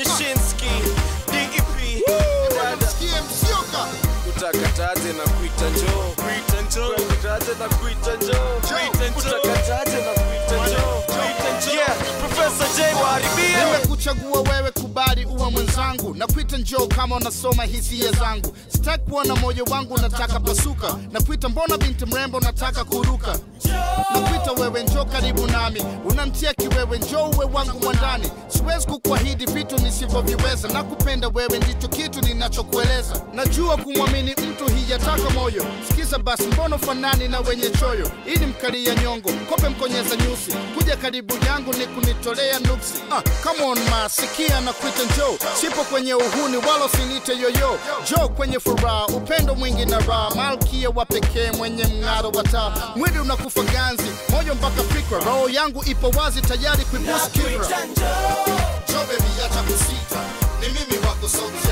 Nyashinski, DEP, Rada, Sikie msioka utakataje na kuita njoo, kuita njoo, utakataje na kuita njoo, kuita njoo, utakataje na kuita njoo, kuita njoo. Yeah, Professor J waharibie. nimekuchagua wewe kubali uwe mwenzangu na kuita njoo kama unasoma hisia zangu sitaki kuona moyo wangu nataka pasuka na kuita mbona binti mrembo nataka kuruka na kuita wewe njoo karibu nami unamtia kiwewe njoo uwe wangu mwandani siwezi kukuahidi vitu nisivyoviweza na kupenda wewe ndicho kitu ninachokueleza najua kumwamini mtu hiyataka moyo sikiza basi mbona fanani na wenye choyo ili mkalia nyongo kope mkonyeza nyusi kuja karibu yangu ni kunitolea nuksi ah, come on ma sikia na kuita njoo sipo kwenye uhuni wala usinite yoyo jo kwenye furaha upendo mwingi na raha malkia wa pekee mwenye mng'aro wa taa mwili unakufa ganzi moyo mpaka fikra roho yangu ipo wazi tayari kuibusu kibra jo bebi acha kusita ni mimi wako sauti